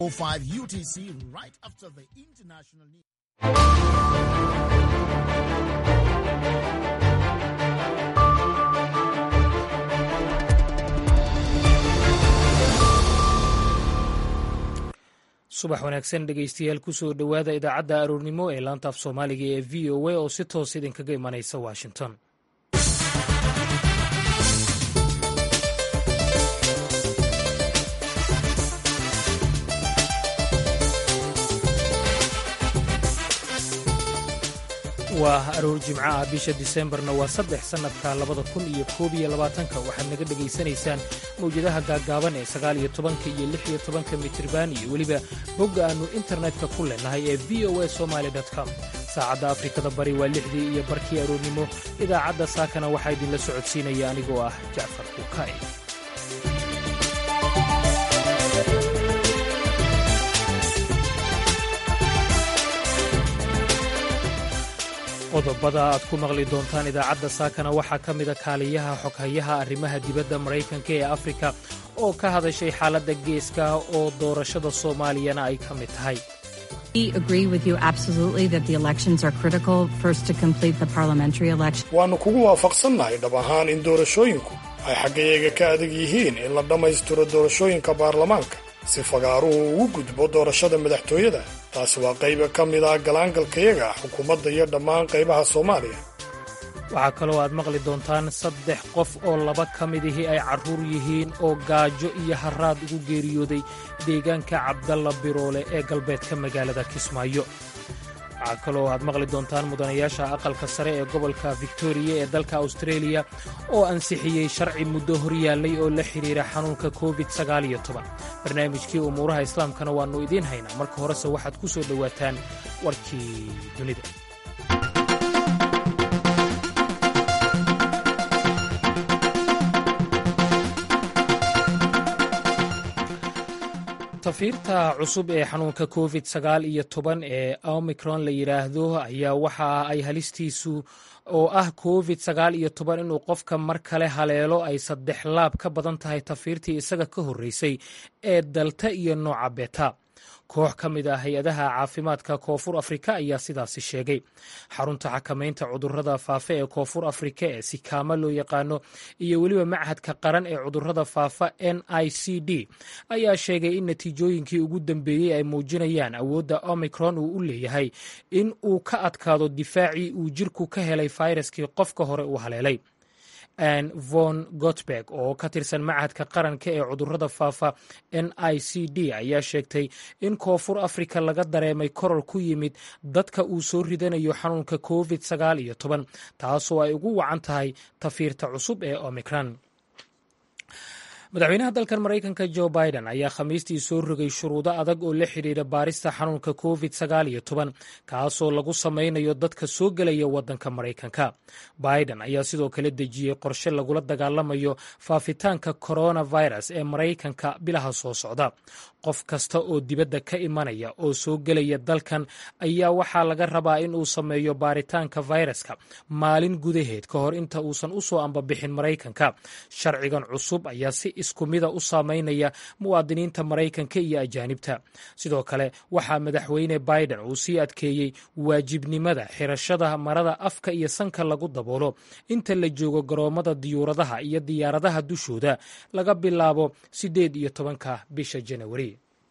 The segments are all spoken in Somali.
05 UTC right after the international news. subax wanaagsan dhegaystayaal kusoo dhowaada idaacadda aroornimo ee laanta af soomaaliga ee v o a oo si toos idinkaga imanaysa washington waa aroor jimco ah bisha disembarna waa saddex sannadka labada kun iyo koob iyo labaatanka waxaad naga dhegaysanaysaan mawjadaha gaaggaaban ee sagaal iyo tobanka iyo lix iyo tobanka mitriban iyo weliba bogga aannu internetka ku leenahay ee v o a somaali com saacadda afrikada bari waa lixdii iyo barkii aroornimo idaacadda saakana waxaa idinla socodsiinaya anigoo ah jacfar kuukay qodobada aad ku maqli doontaan idaacadda saakana waxaa ka mida kaaliyaha xoghayaha arrimaha dibadda maraykanka ee afrika oo ka hadashay xaaladda geeska oo doorashada soomaaliyana ay ka mid tahay waannu kugu waafaqsannahay dhab ahaan in doorashooyinku ay xaggayaga ka adag yihiin in la dhammaystiro doorashooyinka baarlamaanka si fagaaruhu ugu gudbo doorashada madaxtooyada taasi waa qayba ka mid ah galaangalkayaga xukuumadda iyo dhammaan qaybaha soomaaliya waxaa kaloo aad maqli doontaan saddex qof oo laba ka midihii ay carruur yihiin oo gaajo iyo haraad ugu geeriyooday deegaanka cabdalla biroole ee galbeedka magaalada kismaayo waxaa kaloo aad maqli doontaan mudanayaasha aqalka sare ee gobolka victoriya ee dalka austareeliya oo ansixiyey sharci muddo horyaallay oo la xidhiira xanuunka covid barnaamijkii umuuraha islaamkana waannu idiin haynaa marka horese waxaad ku soo dhowaataan warkii dunida tafiirta cusub ee xanuunka covid sagaal iyo toban ee omicron la yidhaahdo ayaa waxa ay halistiisu oo ah covid sagaal iyo toban inuu qofka mar kale haleelo ay saddex laab ka badan tahay tafiirtii isaga ka horreysay ee dalta iyo nooca beta koox ka mid ah hay-adaha caafimaadka koonfur afrika ayaa sidaasi sheegay xarunta xakamaynta cudurrada faafa ee koonfur afrika ee sikaama loo yaqaano iyo weliba machadka qaran ee cudurrada faafa n i c d ayaa sheegay in natiijooyinkii ugu dambeeyey ay muujinayaan awoodda omicron uu u leeyahay in uu ka adkaado difaacii uu jirku ka helay fayraskii qofka hore uu haleelay ann von gotberg oo ka tirsan machadka qaranka ee cudurrada faafa n i c d ayaa sheegtay in koonfur afrika laga dareemay koror ku yimid dadka uu soo ridanayo xanuunka covid sagaal iyo toban taasoo ay ugu wacan tahay tafiirta cusub ee omicron madaxweynaha dalkan maraykanka jo biden ayaa khamiistii soo rogay shuruudo adag oo la xidhiira baarista xanuunka covid sagaal iyo toban kaasoo lagu samaynayo dadka soo gelaya waddanka maraykanka biden ayaa sidoo kale dejiyey qorshe lagula dagaalamayo faafitaanka coronavirus ee maraykanka bilaha soo socda qof kasta oo dibadda ka imanaya oo soo gelaya dalkan ayaa waxaa laga rabaa in uu sameeyo baaritaanka fayraska maalin gudaheed ka hor inta uusan u soo ambabixin maraykanka sharcigan cusub ayaa si isku mida u saameynaya muwaadiniinta maraykanka iyo ajaanibta sidoo kale waxaa madaxweyne biden uu sii adkeeyey waajibnimada xirashada marada afka iyo sanka lagu daboolo inta la joogo garoommada diyuuradaha iyo diyaaradaha dushooda laga bilaabo siddeed iyo tobanka bisha janawari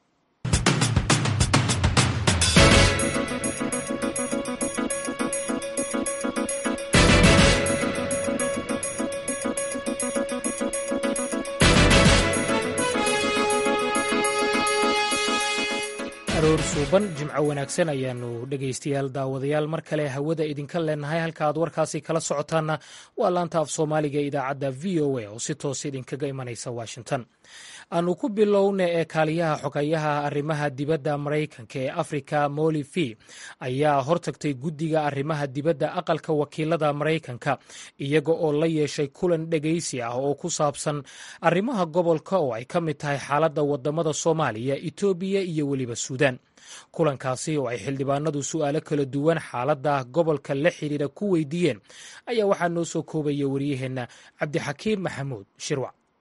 aroor suuban jimco wanaagsan ayaanu dhegaystayaal daawadayaal mar kale hawada idinka leenahay halka aad warkaasi kala socotaanna waa laanta af soomaaliga idaacadda v o a oo si toos idinkaga imanaysa washington aanu ku bilowna ee kaaliyaha xogayaha arrimaha dibadda maraykanka ee afrika moli v ayaa hortagtay guddiga arrimaha dibadda aqalka wakiilada maraykanka iyaga oo la yeeshay kulan dhegaysi ah oo ku saabsan arrimaha gobolka oo ay ka mid tahay xaaladda wadamada soomaaliya etoobiya iyo weliba suudaan kulankaasi oo ay xildhibaanadu su'aalo kala duwan xaaladda gobolka la xidhiira ku weydiiyeen ayaa waxaa noo soo koobaya waryaheenna cabdixakiim maxamuud shirwac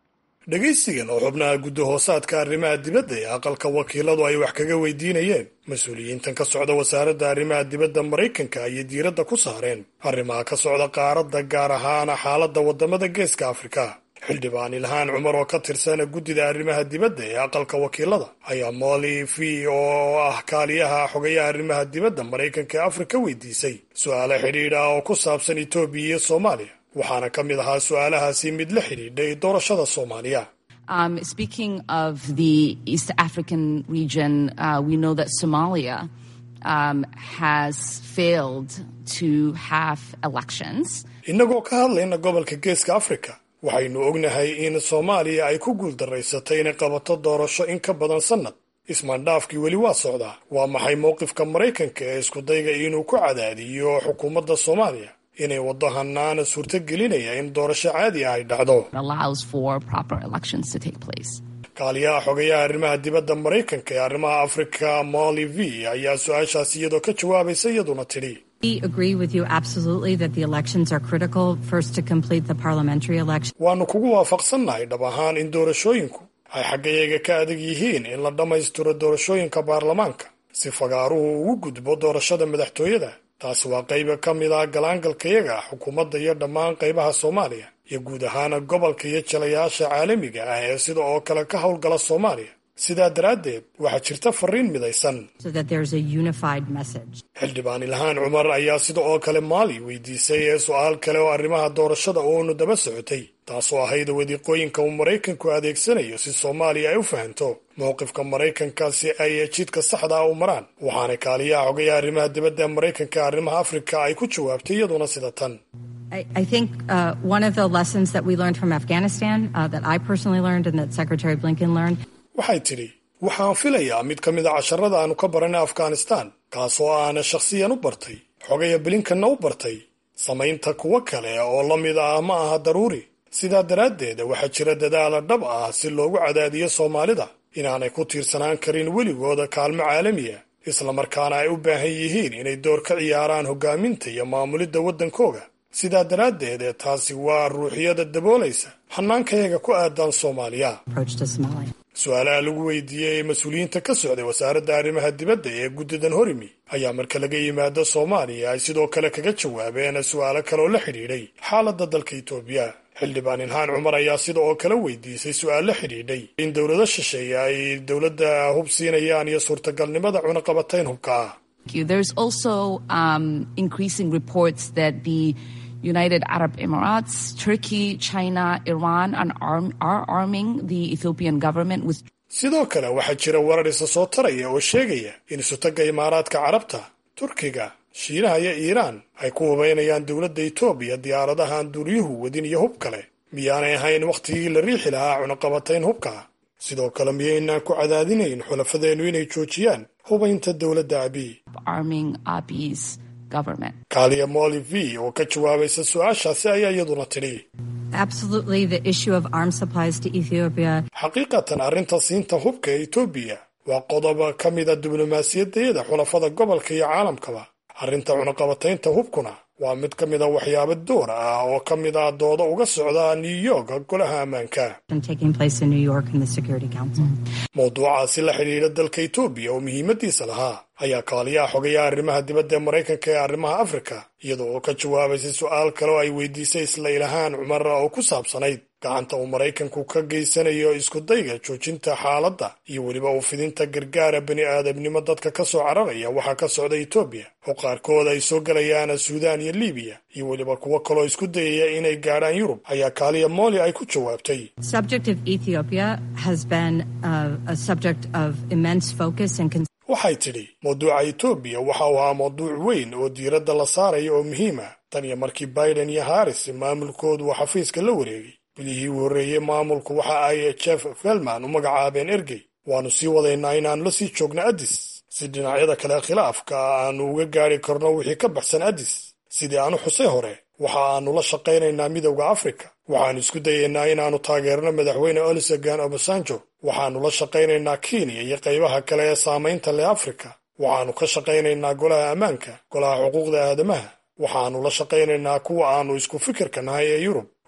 dhegaysigan oo xubnaha guddahoosaadka arrimaha dibadda ee aqalka wakiiladu ay wax kaga weydiinayeen mas-uuliyiintan ka socda wasaaradda arrimaha dibadda maraykanka ayay diiradda ku saareen arrimaha ka socda qaaradda gaar ahaana xaaladda waddamada geeska afrika xildhibaan ilhaan cumar oo ka tirsan guddida arrimaha dibadda ee aqalka wakiilada ayaa molly v oo ah kaaliyaha xogayaha arrimaha dibadda maraykanka ee afrika weydiisay su-aalo xidhiidh ah oo ku saabsan etoobiya iyo soomaaliya waxaana ka mid ahaa su-aalahaasi mid la xidhiidhay doorashada soomaaliya Um, speaking of the East African region, uh, we know that Somalia um, has failed to have elections. innagoo ka hadlayna gobolka geeska afrika waxaynu ognahay in soomaaliya ay ku guuldaraysatay inay qabato doorasho in ka badan sannad ismaandhaafkii weli waa socdaa waa maxay mowqifka maraykanka ee iskudayga inuu ku cadaadiyo xukuumadda soomaaliya inay waddo hanaana suurtogelinaya in doorasho caadi ah ay dhacdo allows for proper elections to take place. kaaliyaha xogayaha arrimaha dibadda maraykanka ee arrimaha afrika molly v ayaa su-aashaasi iyadoo ka jawaabaysa iyaduna tidhi We agree with you absolutely that the elections are critical, first to complete the parliamentary election. waannu kugu waafaqsannahay dhab ahaan in doorashooyinku ay xaggayaga ka adag yihiin in la dhammaystiro doorashooyinka baarlamaanka si fagaaruhu ugu gudbo doorashada madaxtooyada taasi waa qayba ka mid ah galaangalkayaga xukuumadda iyo dhammaan qaybaha soomaaliya iyo guud ahaana gobolka iyo jalayaasha caalamiga ah ee sida oo kale ka howlgala soomaaliya sidaa daraaddeed waxaa jirta fariin midaysan so that there's a unified message. xildhibaan ilhaan cumar ayaa sida oo kale maali weydiisay ee su-aal kale oo arrimaha doorashada uunu daba socotay taasoo ahayd wadiiqooyinka uu maraykanku adeegsanayo si soomaaliya ay u fahanto mowqifka maraykanka si ay jidka saxda ah u maraan waxaana kaaliyaha xogayaha arrimaha dibadda ee maraykanka arrimaha afrika ay ku jawaabtay iyaduna sida tan I, I think uh, one of the lessons that we learned from Afghanistan, uh, that I personally learned and that Secretary Blinken learned, waxay tidhi waxaan filayaa mid ka mid a casharada aanu ka baranay afghanistan kaasoo aana shakhsiyan u bartay xogaya bilinkanna u bartay samaynta kuwo kale oo la mid ah ma aha daruuri sidaa daraaddeed waxaa jira dadaala dhab ah si loogu cadaadiyo soomaalida inaanay ku tiirsanaan karin weligooda kaalmo caalamiya islamarkaana ay u baahan yihiin inay door ka ciyaaraan hoggaaminta iyo maamulidda waddankooga sidaa daraaddeed taasi waa ruuxiyada daboolaysa hannaankayaga ku aadan soomaaliya approach to Somalia. su-aalaha lagu weydiiyey ee mas-uuliyiinta ka socday wasaaradda arrimaha dibadda ee guddidan horimi ayaa marka laga yimaado soomaaliya ay sidoo kale kaga jawaabeen su-aalo kale oo la xidhiidhay xaaladda dalka itoobiya xildhibaan ilhaan cumar ayaa sida oo kale weydiisay su-aal la xidhiidhay in dowlado shisheeye ay dowladda hub siinayaan iyo suurtagalnimada cunaqabatayn hubka ah Thank you. There's also um, increasing reports that the United Arab Emirates, Turkey, China, Iran are, arm, are arming the Ethiopian government with sidoo kale waxaa jira warar isa soo taraya oo sheegaya in isutagga imaaraadka carabta turkiga shiinaha iyo iiraan ay ku hubaynayaan dowladda etoobiya diyaaradahan duuryuhu wadin iyo hub kale miyaanay ahayn wakhtigii la riixi lahaa cunaqabatayn hubka sidoo kale miyaynaan ku cadaadinayn xulafadeennu inay joojiyaan hubaynta dowladda abiy arming Abiy's government. kaaliya molly v oo ka jawaabaysa su-aashaasi ayaa iyaduna tidhi Absolutely, the issue of arms supplies to Ethiopia xaqiiqatan arrinta siinta hubka ee etoobiya waa qodob ka mida diblomaasiyadeeda xulafada gobolka iyo caalamkaba arrinta cunaqabataynta hubkuna waa mid ka mid a waxyaabo door ah oo ka mid ah dooda uga socda new york golaha ammaanka taking place in New York in the Security Council. mowduucaasi la xidhiidha dalka etoobiya oo muhiimadiisa lahaa ayaa kaaliyaha xogayaha arrimaha dibadda ee maraykanka ee arrimaha afrika iyada oo ka jawaabaysay su-aal kale oo ay weydiisay isla ilahaan cumar oo ku saabsanayd gacanta uu maraykanku ka geysanayo iskudayga joojinta xaaladda iyo weliba u fidinta gargaara bani aadamnimo dadka ka soo cararaya waxaa ka socda etoobiya oo qaarkood ay soo gelayaan suudaan iyo libiya iyo weliba kuwo kaloo isku dayaya inay gaadhaan yurub ayaa kaaliya mooli ay ku jawaabtay Subject of Ethiopia has been uh, a subject of immense focus and concern. waxay tidhi mawduuca etoobiya waxa uu ahaa mawduuc weyn oo diiradda la saaraya oo muhiim ah tan iyo markii biden iyo harris maamulkoodu uu xafiiska la wareegay bilihii u horreeyey maamulku waxa ay jeff felman u magacaabeen ergey waannu sii wadaynaa inaannu la sii joogno addis si dhinacyada kale khilaafka aanu uga gaadhi karno wixii ka baxsan addis sidii aanu xusay hore waxa aanu la shaqaynaynaa midowda afrika waxaannu isku dayaynaa inaannu taageerno madaxweyne olusegan obasanjo waxaannu la shaqaynaynaa kenya iyo qaybaha kale ee saamaynta leh afrika waxaannu ka shaqaynaynaa golaha ammaanka golaha xuquuqda aadamaha waxaannu la shaqaynaynaa kuwa aannu isku fikirka nahay ee yurub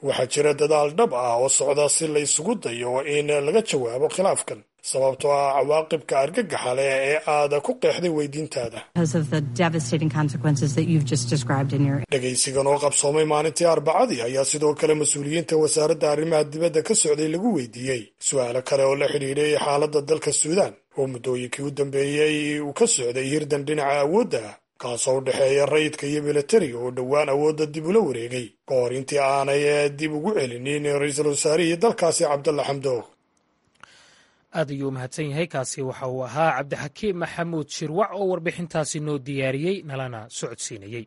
waxaa jira dadaal dhab ah oo socda si la isugu dayo in laga jawaabo khilaafkan sababtoo ah cawaaqibka argagaxa leh ee aad ku qeexday weydiintaada dhegaysigan oo qabsoomay maalintii arbacadii ayaa sidoo kale mas-uuliyiinta wasaaradda arrimaha dibadda ka socday lagu weydiiyey su-aalo kale oo la xidhiidhay xaaladda dalka suudaan oo muddooyinkii u dambeeyey uu ka socday hirdan dhinaca awoodda ah kaasoo u dhexeeya rayidka iyo militariga oo dhowaan awoodda dib ula wareegay ka hor intii aanay dib ugu celinin ra-iisul wasaarihii dalkaasi cabdalla xamdoog aad ayuu u mahadsan yahay kaasi waxa uu ahaa cabdixakiim maxamuud shirwac oo warbixintaasi noo diyaariyey nalana socodsiinayey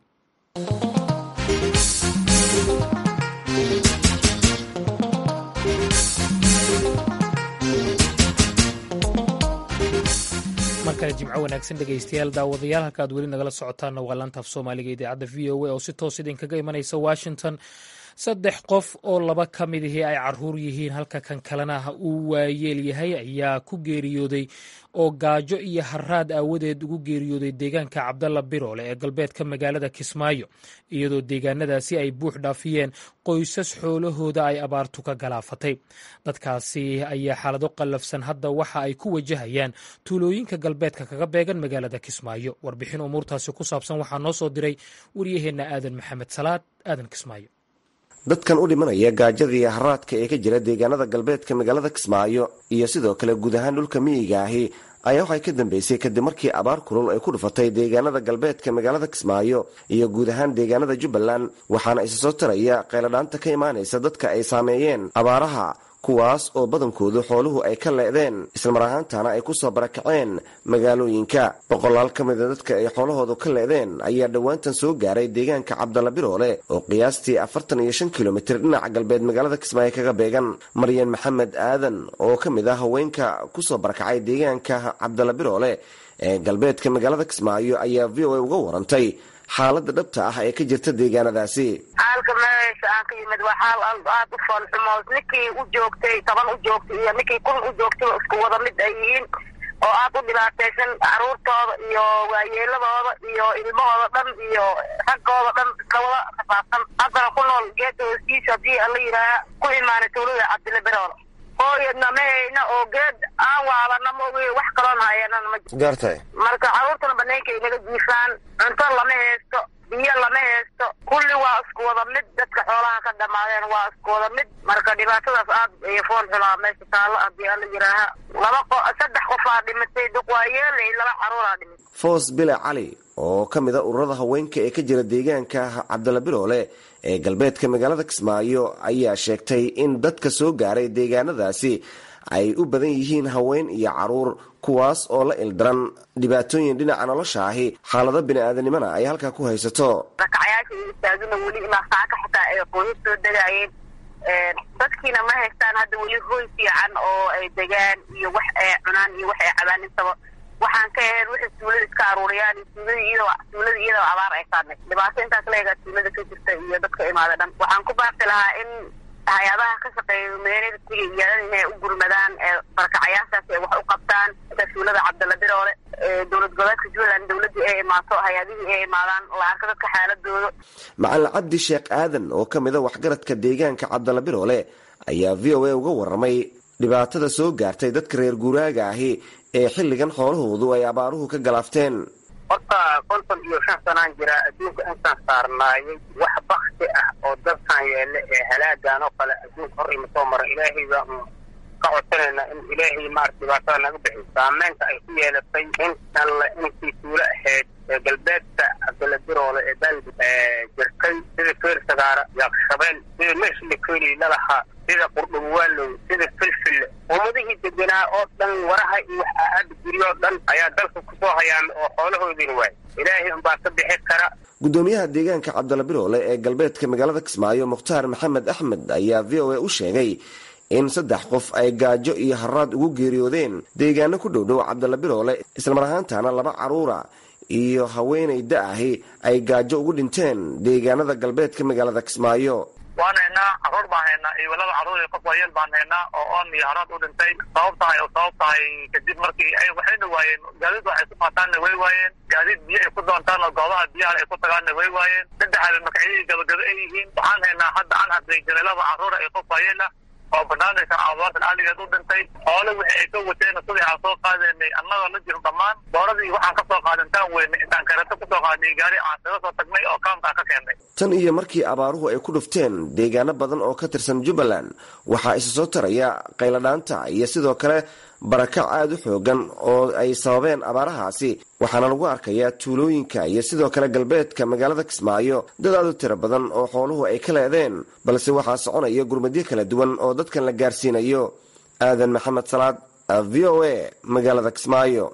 mar kale jimco wanaagsan dhegaystayaal daawadayaal halka aad weli nagala socotaanna waa laanta af soomaaliga idaacadda v o a oo si toos idinkaga imanaysa washington saddex qof oo laba ka mid ihii ay caruur yihiin halka kan kalena uu waayeel yahay ayaa ku geeriyooday oo gaajo iyo haraad aawadeed ugu geeriyooday deegaanka cabdalla biroole ee galbeedka magaalada kismaayo iyadoo deegaanadaasi ay buux dhaafiyeen qoysas xoolahooda ay abaartu ka galaafatay dadkaasi ayaa xaalado qallafsan hadda waxa ay ku wajahayaan tuulooyinka galbeedka kaga beegan magaalada kismaayo warbixin umuurtaasi ku saabsan waxaa noo soo diray waryaheenna aadan maxamed salaad aadan kismaayo dadkan u dhimanaya gaajada iyo haraadka ee ka jira deegaanada galbeedka magaalada kismaayo iyo sidoo kale guud ahaan dhulka miyiga ahi ayaa waxay ka dambeysay kadib markii abaar kulul ay ku dhufatay deegaanada galbeedka magaalada kismaayo iyo guud ahaan deegaanada jubbaland waxaana isa soo taraya qayladhaanta ka imaanaysa dadka ay saameeyeen abaaraha kuwaas oo badankoodu xooluhu ay ka leedeen islamar ahaantana ay ku soo barakaceen magaalooyinka boqolaal ka mida dadka ay xoolahoodu ka leedeen ayaa dhowaantan soo gaaray deegaanka cabdalla biroole oo qiyaastii afartan iyo shan kilomitir dhinaca galbeed magaalada kismaayo kaga beegan maryan maxamed aadan oo ka mid ah haweenka kusoo barakacay deegaanka cabdalla biroole ee galbeedka magaalada kismaayo ayaa v o a uga warantay xaalada dhabta ah ee ka jirta deegaanadaasi xaalka meesha aan ka yimid waa xaal aad u foolxumo ninkii u joogtay toban u joogtay iyo ninkii kun u joogtay isku wada mid ay yihiin oo aad u dhibaataysan caruurtooda iyo waayeeladooda iyo ilmahooda dhan iyo raggooda dhan iska wada rafaadsan haddana ku nool geeda hooskiisa haddii ala yidhaaha ku imaanay tuulada cabdilla beroole hooyadna ma hayna oo geed aan waalana ma ogi wax kaloon hayanan ma gaartay marka caruurtana banaanka ay naga jiifaan cunto lama haysto biyo lama haysto kulli waa isku wada mid dadka xoolaha ka dhamaadeen waa isku wada mid marka dhibaatadaas aad ay fool xulaa meesha taallo haddii ala yidhaaha laba qo saddex qofaa dhimatay duq waa yeelay laba caruuraa dhimatay foos bile cali oo ka mid a ururada haweenka ee ka jira deegaanka cabdalla biroole ee galbeedka magaalada kismaayo ayaa sheegtay in dadka soo gaaray deegaanadaasi ay u badan yihiin haween iyo caruur kuwaas oo la ildaran dhibaatooyin dhinaca nolosha ahi xaalado bini-aadanimona ay halkaa ku haysato rakacayaasha iyo istaagina weli ilaa saaka xitaa ay qoyas soo degaayeen dadkiina ma haystaan hadda weli hoy fiican oo ay degaan iyo wax ay cunaan iyo wax ay cabaan intaba waxaan ka ahayn wixii tuulada iska aruuriyaan tuulada iyadoo tuulada iyadoo abaar ay saadnay dhibaato intaas leegaa tuulada ka jirta iyo dadka imaada dhan waxaan ku baaqi lahaa in hay-adaha ka shaqeeya magaalada tiga iyaadan inay u gurmadaan barakacayaashaas ay wax u qabtaan sida tuulada cabdalla biroole dowlad goboleedka jubbaland dowladdii ay imaato hay-adihii ay imaadaan la arka dadka xaaladooda macalin cabdi sheekh aadan oo ka mid a waxgaradka deegaanka cabdalla biroole ayaa v o a uga warramay dhibaatada soo gaartay dadka reer guuraaga ahi ee xilligan xoolahoodu ay abaaruhu ka galaafteen horta konton iyo shan sanaan jira adduunka intaan saarnaayay wax bakti ah oo dabkan yeele ee halaagan oo kale adduunka hor ima soo mara ilaahay baa un ka codsanayna in ilaahay maarata dhibaatada naga bixiyo saameynta ay ku yeelatay in alle intii tuulo ahayd ee galbeedka cabdalla biroole ee dalbi jirtay sida feer sagaara yaaqshabeel sida meeshla keeli lalahaa sida qurdhugwaalow sida filfille ummadihii deganaa oo dhan waraha iyo wax aada guryo oo dhan ayaa dalka kusoo hayaan oo xoolahoodiina waay ilaahay unbaa ka bixi kara gudoomiyaha deegaanka cabdalla biroole ee galbeedka magaalada kismaayo mukhtaar maxamed axmed ayaa v o a u sheegay in saddex qof ay gaajo iyo haraad ugu geeriyoodeen deegaano ku dhowdhow cabdalla biroole islamar ahaantana laba caruura iyo haweenay da-ahi ay gaajo ugu dhinteen deegaanada galbeedka magaalada kismaayo waan haynaa caruur baan haynaa iyo laba caruur iyo qof waayeel baan haynaa oo oon iyo haraad u dhintay sabab tahay oo sabab tahay kadib markii ay waxayna waayeen gaadiid waxay ku qaataanna way waayeen gaadiid biyo ay ku doontaan oo goobaha biyaha ay ku tagaanna way waayeen saddexaada magacyadii gabagaba ay yihiin waxaan haynaa hadda aan hadlaysanay laba caruura iyo qof waayeel ah oo banaanaysan abaartan aligeed u dhintay xoole wixii ay ka wateen sidii aan soo qaadanay annagoo la jiro dhammaan dooradii waxaan ka soo qaadantaan weyne intaan kareeto kusoo qaadnay gaari aan kaga soo tagnay oo kaamkaan ka keennay tan iyo markii abaaruhu ay ku dhufteen deegaano badan oo ka tirsan jubbaland waxaa isa soo taraya qayladhaanta iyo sidoo kale barakac aada u xoogan oo ay sababeen abaarahaasi waxaana lagu arkayaa tuulooyinka iyo sidoo kale galbeedka magaalada kismaayo dad aad u tiro badan oo xooluhu ay ka leedeen balse waxaa soconaya gurmadyo kala duwan oo dadkan la gaarsiinayo aadan maxamed salaad v o a magaalada kismaayo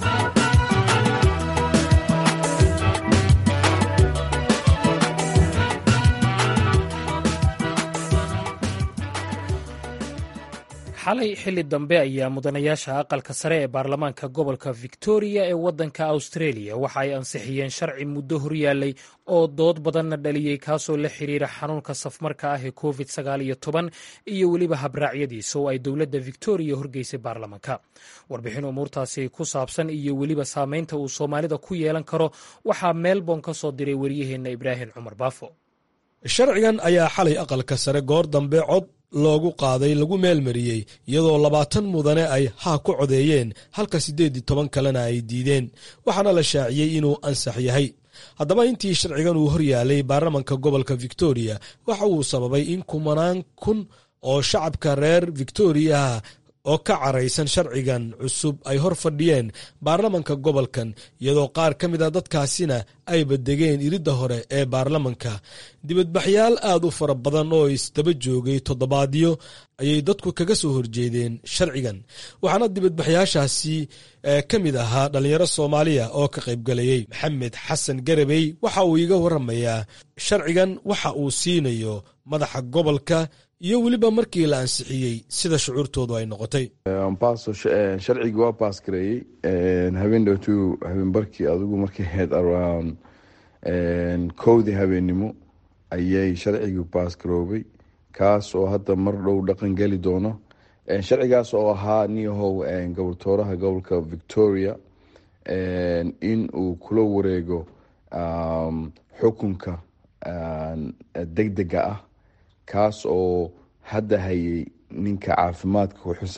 xalay xilli dambe ayaa mudanayaasha aqalka sare ee baarlamaanka gobolka victoria ee waddanka australia waxa ay ansixiyeen sharci muddo horyaalay oo dood badanna dhaliyey kaasoo la xiriira xanuunka safmarka ah ee covid sagaal iyo toban iyo weliba habraacyadiisa oo ay dowladda victoria horgeysay baarlamaanka warbixin umuurtaasi ku saabsan iyo weliba saameynta uu soomaalida ku yeelan karo waxaa melbourne ka soo diray waryaheenna ibraahim cumar baafo sharcigan ayaa xalay aqalka sare goor dambe cod loogu qaaday lagu meelmariyey iyadoo labaatan mudane ay haa ku codeeyeen halka siddeed iyo toban kalena ay diideen waxaana la shaaciyey inuu ansax yahay haddaba intii sharcigan uu horyaalay baarlamanka gobolka victoria waxa uu sababay in kumanaan kun oo shacabka reer victoriaha oo ka caraysan sharcigan cusub ay hor fadhiyeen baarlamanka gobolkan iyadoo qaar ka mid a dadkaasina ay badegeen iridda hore ee baarlamanka dibadbaxyaal aad u fara badan oo isdaba joogay toddobaadyo ayay dadku kaga soo horjeedeen sharcigan waxaana dibadbaxyaashaasi ka mid ahaa dhallinyaro soomaaliya oo ka qaybgalayey maxamed xasan garabey waxa uu iga waramayaa sharcigan waxa uu siinayo madaxa gobolka iyo weliba markii la ansixiyey sida shucuurtoodu ay noqotay sharcigii waa baas gareeyey habeen dhowtu habeenbarkii adigu markay ahayd around kowdii habeennimo ayay sharcigii baas garoobay kaas oo hadda mar dhow dhaqan geli doono sharcigaas oo ahaa niyahow goboltooraha gobolka victoria in uu kula wareego xukunka degdega ah kaas oo hadda hayay ninka caafimaadka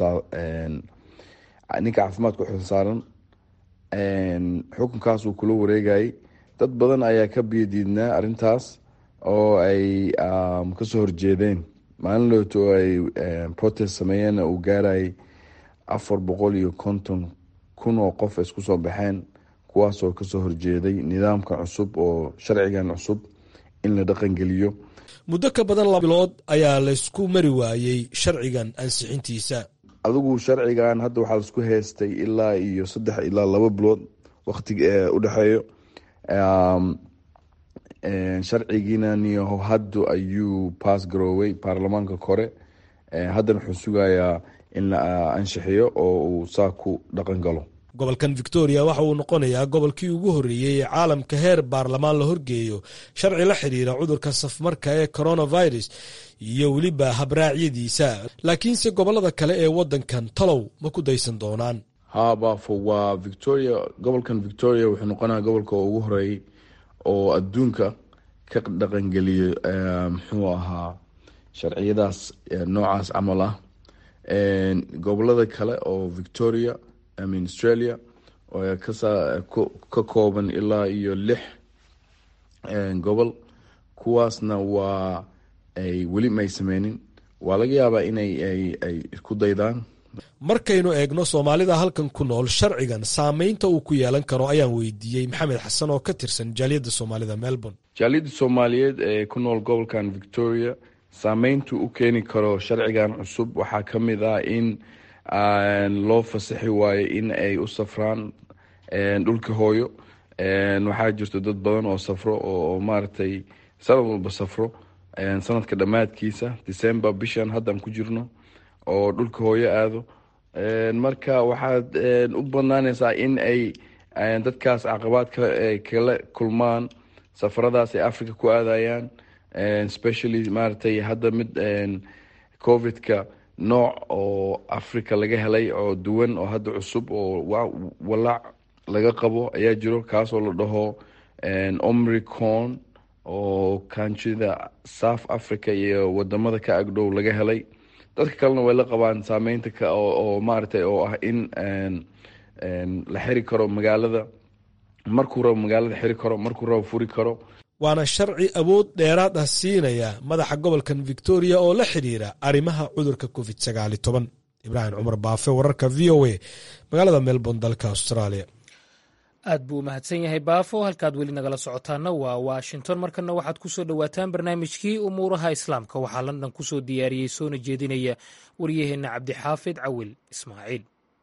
ninka caafimaadka uxilsaaran xukunkaas uu kula wareegayay dad badan ayaa ka biyadiidnaa arintaas oo ay kasoo horjeedeen maalin looto oo ay protest sameeyeenna uu gaarayay afar boqol iyo konton kun oo qof isku soo baxeen kuwaasoo kasoo horjeeday nidaamkan cusub oo sharcigan cusub in la dhaqangeliyo muddo ka badan laba bilood ayaa laysku mari waayey sharcigan ansixintiisa adigu sharcigan hadda waxaa laisku heystay ilaa iyo saddex ilaa laba bilood waktiga udhexeeyo sharcigiina niyaho haddu ayuu baas garooway baarlamaanka kore haddana wuxuu sugayaa in la anshixiyo oo uu saa ku dhaqan galo gobolkan victoria waxa uu noqonayaa gobolkii ugu horreeyey ee caalamka heer baarlamaan la horgeeyo sharci la xiriira cudurka safmarka ee coronavirus iyo weliba habraacyadiisa laakiinse gobolada kale ee waddankan talow ma ku daysan doonaan ha baafo waa victoria gobolkan victoria wuxuu noqonaya gobolka ugu horeeyey oo adduunka ka dhaqangeliyo muxuu ahaa sharciyadaas noocaas camal ah gobolada kale oo victoria amin australia oo ka kooban ilaa iyo lix gobol kuwaasna waa ay weli may sameynin waa laga yaabaa inay ay ku daydaan markaynu eegno soomaalida halkan ku nool sharcigan saameynta uu ku yeelan karo ayaan weydiiyey maxamed xasan oo ka tirsan jaaliyadda soomaalida melbourne jaaliyadda soomaaliyeed ee ku nool gobolkan victoria saameyntu u keeni karo sharcigan cusub waxaa ka mid ah in loo fasaxi waayo in ay u safraan dhulka hooyo waxaa jirto dad badan oo safro oo maaragtay sanad walba safro sanadka dhammaadkiisa december bishan haddaan ku jirno oo dhulka hooyo aado marka waxaad u banaanaysaa in ay dadkaas caqabaad kala kulmaan safaradaas ay africa ku aadayaan specially maaragtay hadda mid covidka nooc oo africa laga helay oo duwan oo hadda cusub oo walaac laga qabo ayaa jiro kaasoo la dhaho omricon oo kanjida south africa iyo wadamada ka agdhow laga helay dadka kalena way la qabaan saameynta oo maaragtay oo ah in la xiri karo magaalada markuu rabo magaalada xiri karo markuu rabo furi karo waana sharci awood dheeraad ah siinaya madaxa gobolkan victoria oo la xidhiira arrimaha cudurka covid sagaali toban ibraahim cumar baafe wararka v o a magaalada melbourne dalka australia aad buu umahadsan yahay baafo halkaad weli nagala socotaana waa washington markana waxaad ku soo dhowaataan barnaamijkii umuuraha islaamka waxaa london ku soo diyaariyey soona jeedinaya waryaheenna cabdixaafid cawil ismaaciil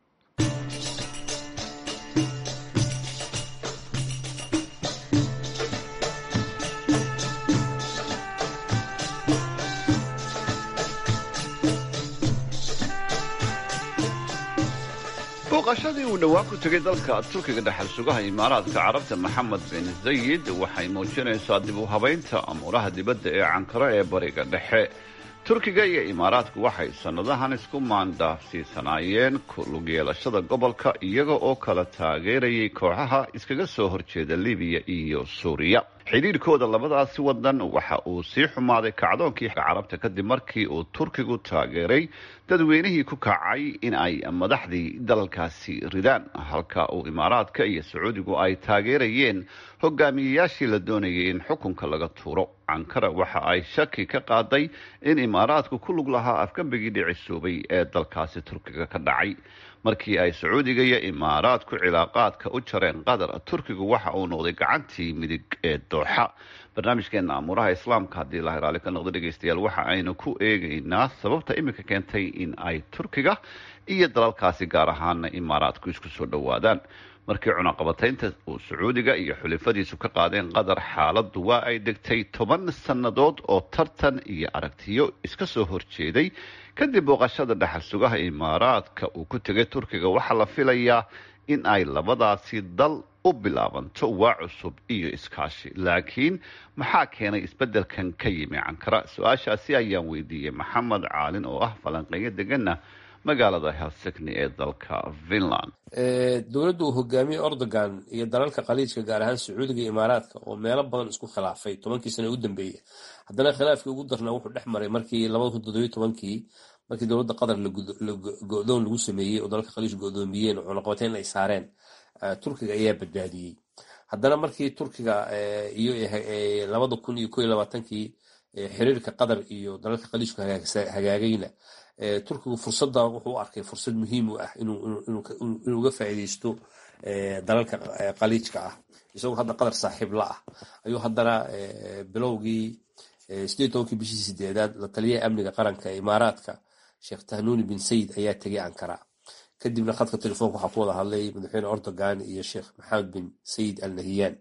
booqashadii uu dhowaan ku tegay dalka turkiga dhexal sugaha imaaraadka carabta maxamed bin zayid waxay muujinaysaa dib u habaynta amuuraha dibadda ee cankaro ee bariga dhexe turkiga iyo imaaraadku waxay sannadahan isku maandaafsiisanaayeen kulug yeelashada gobolka iyaga oo kala taageerayay kooxaha iskaga soo horjeeda libiya iyo suuriya xidhiirkooda labadaasi wadan waxa uu sii xumaaday kacdoonkii carabta kadib markii uu turkigu taageeray dadweynihii ku kacay in ay madaxdii dalalkaasi ridaan halka uu imaaraadka iyo sacuudigu ay taageerayeen hogaamiyeyaashii la doonayay in xukunka laga tuuro cankara waxa ay shaki ka qaaday in imaaraadku ku lug lahaa afgambigii dhicisuubay ee dalkaasi turkiga ka dhacay markii ay sacuudiga iyo imaaraadku cilaaqaadka u jareen qatar turkigu waxa uu noqday gacantii midig ee dooxa barnaamijkeena amuuraha islaamka haddii la hiraali ka noqdo dhegeystayaal waxa aynu ku eegaynaa sababta iminka keentay in ay turkiga iyo dalalkaasi gaar ahaana imaaraadku isku soo dhowaadaan markii cunaqabataynta uu sacuudiga iyo xulifadiisu ka qaadeen qatar xaaladdu waa ay degtay toban sannadood oo tartan iyo aragtiyo iska soo horjeeday kadib booqashada dhexal sugaha imaaraadka uu ku tegay turkiga waxaa la filayaa in ay labadaasi dal u bilaabanto waa cusub iyo iskaashi laakiin maxaa keenay isbeddelkan ka yimi cankara su-aashaasi ayaan weydiiyey maxamed caalin oo ah falanqeeyo degana magaalada helsigni ee dalka finland dowladda uu hogaamiyey ordogan iyo dalalka khaliijka gaar ahaan sacuudiga iyo imaaraadka oo meelo badan isku khilaafay tobankii sano u dambeeyey haddana khilaafkii ugu darnaa wuxuu dhex maray markii labada kun toddobiyo tobankii markii dowladda qatar go-doon lagu sameeyey oo dalalka khaliij go-doomiyeen oo cunaqabateyn ay saareen turkiga ayaa badbaadiyey haddana markii turkiga iyo labada kun iyo ko iyo labaatankii xiriirka qatar iyo dalalka khaliijku hagaagayna turkigu fursadda wuxuu u arkay fursad muhiim u ah inuu uga faa'iideysto dalalka khaliijka ah isagoo hadda qatar saaxiib la ah ayuu haddana bilowgii sideed tobankii bishii sideedaad la taliyaha amniga qaranka ee imaaraadka sheekh tahnuuni bin sayid ayaa tegay ankara kadibna khadka telefoonka waxaa ku wada hadlay madaxweyne ordogan iyo sheekh maxamed bin sayid al nahiyaan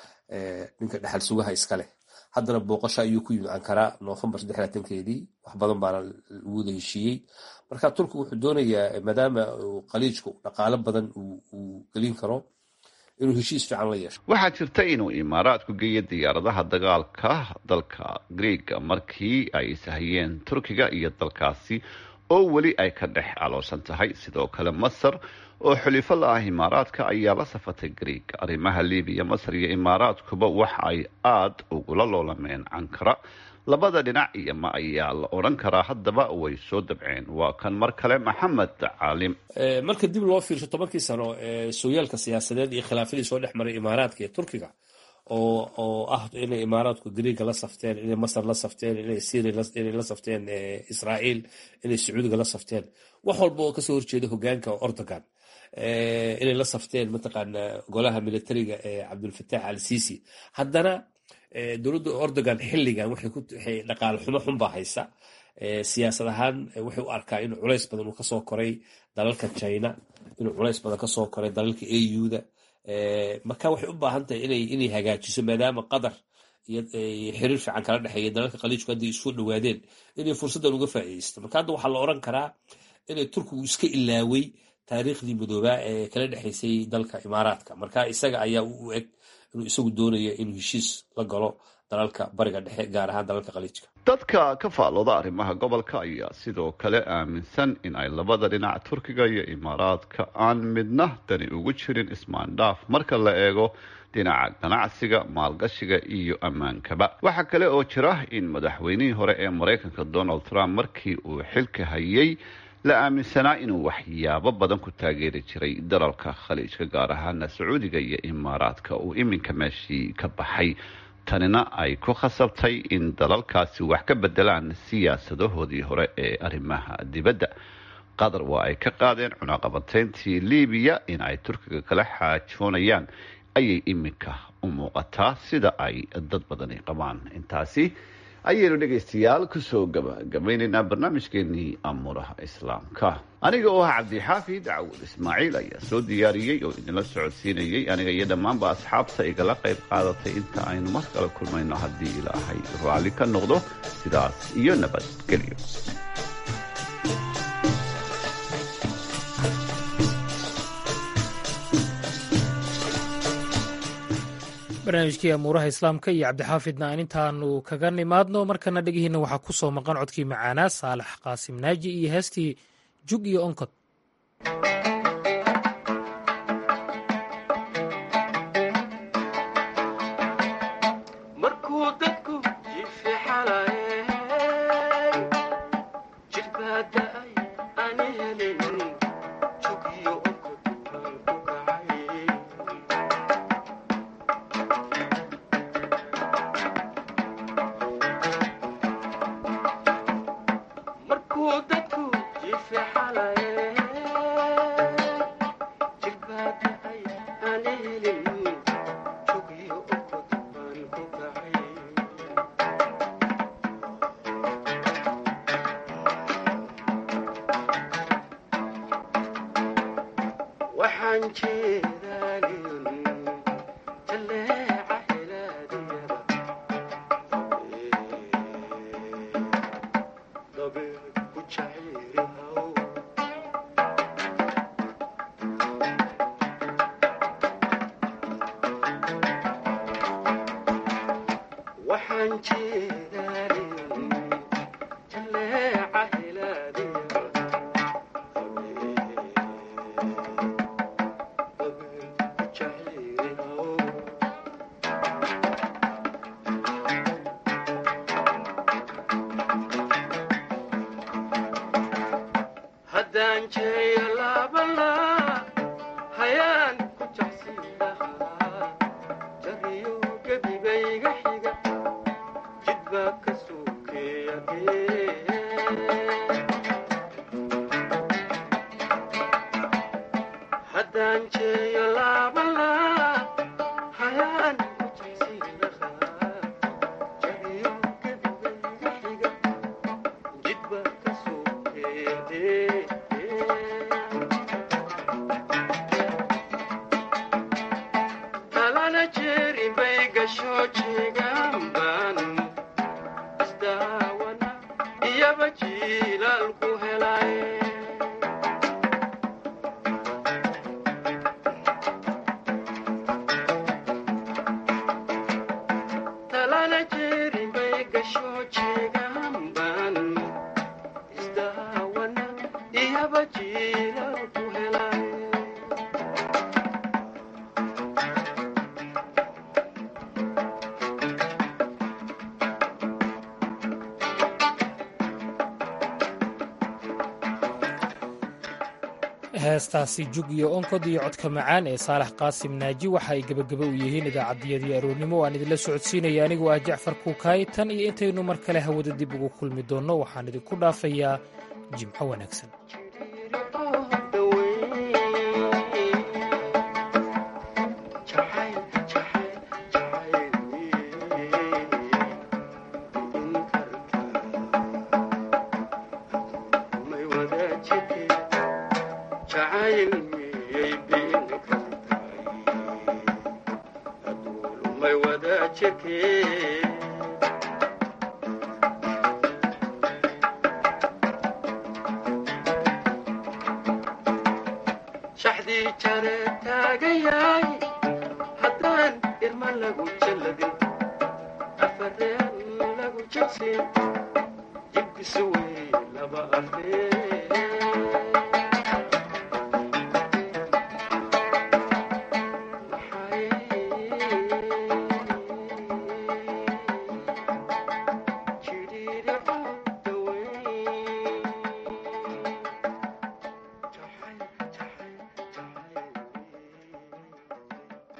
ninka dhexal sugaha iska leh haddana booqasho ayuu ku yimid ankara noofembar keedii wax badan baana lagu wada heshiiyey marka turkiga wuxuu doonayaa maadaama khaliijku dhaqaalo badan uu gelin karo inuu heshiis fiican la yeesho waxaa jirta inuu imaaraadku geeyo diyaaradaha dagaalka dalka greega markii ay sahayeen turkiga iyo dalkaasi oo weli ay ka dhex aloosan tahay sidoo kale masar oo xulifo la ah imaaraadka ayaa la safatay greega arrimaha libiya masar iyo imaaraadkuba waxa ay aada ugula loolameen cankara labada dhinac iyo ma ayaa la odhan karaa haddaba way soo dabceen waa kan mar kale maxamed caalim marka dib loo fiirsho tobankii sano sooyaalka siyaasadeed iyo khilaafadii soo dhex maray imaaraadka iyo turkiga oo oo ah inay imaaraadku greega la safteen inay masar la safteen inay syria inay la safteen israa'iil inay sacuudiga la safteen wax walba oo kasoo horjeeda hogaanka ordogan inay la safteen mataqaana golaha militariga ee cabdulfataax al sisi haddana dowladda ordogan xilligan waxay dhaqaale xumo xunbaa haysa siyaasad ahaan wuxuu u arkaa inuu culays badan uu kasoo koray dalalka china inuu culays badan kasoo koray dalalka auda marka waxay u baahan tahay inay hagaajiso maadaama qatar iyo xiriir fiican kala dhexeeya dalalka khaliijku hadday isku dhowaadeen inay fursaddan uga faa'iideysto marka hadda waxaa la oran karaa inay turkigu iska ilaaway taariikhdii midoobaa ee kala dhexaysay dalka imaaraadka marka isaga ayaa u eg inuu isagu doonayo inuu heshiis la galo dalalka bariga dhexe gaar ahaan dalalka khaliijka dadka ka faallooda arrimaha gobolka ayaa sidoo kale aaminsan in ay labada dhinac turkiga iyo imaaraadka aan midna dani ugu jirin ismaandhaaf marka la eego dhinaca ganacsiga maalgashiga iyo ammaankaba waxaa kale oo jira in madaxweynihii hore ee maraykanka donald trump markii uu xilka hayay la aaminsanaa inuu waxyaabo badan ku taageeri jiray dalalka khaliijka gaar ahaana sacuudiga iyo imaaraadka uu iminka meeshii ka baxay tanina ay ku khasabtay in dalalkaasi wax ka bedelaan siyaasadahoodii hore ee arrimaha dibadda qatar waa ay ka qaadeen cunaqabateyntii libiya in ay turkiga kala xaajoonayaan ayay iminka u muuqataa sida ay dad badani qabaan intaasi ayaynu dhegaystayaal kusoo gabagabaynaynaa barnaamijkeenii amuuraha islaamka aniga oo ah cabdixaafid cawud ismaaciil ayaa soo diyaariyey oo idinla socodsiinayay aniga iyo dhammaanba asxaabta igala qayb qaadatay inta aynu mar kale kulmayno haddii ilaahay raalli ka noqdo sidaas iyo nabadgelyo barnaamijkii amuuraha islaamka iyo cabdixaafidna aan intaanu kaga nimaadno markana dhegihiina waxaa ku soo maqan codkii macaanaa saalax qaasim naaji iyo heestii jug iyo onkod heestaasi jug iyo onkod iyo codka macaan ee saalax qaasim naaji waxa ay gebageba u yihiin idaacaddiyadii aroornimo waan idinla socodsiinaya anigoo ah jacfar kuukaay tan iyo intaynu mar kale hawada dib ugu kulmi doonno waxaan idinku dhaafayaa jimco wanaagsan shaxdii jare taagayaay haddaan irma lagu jalladin afar jirin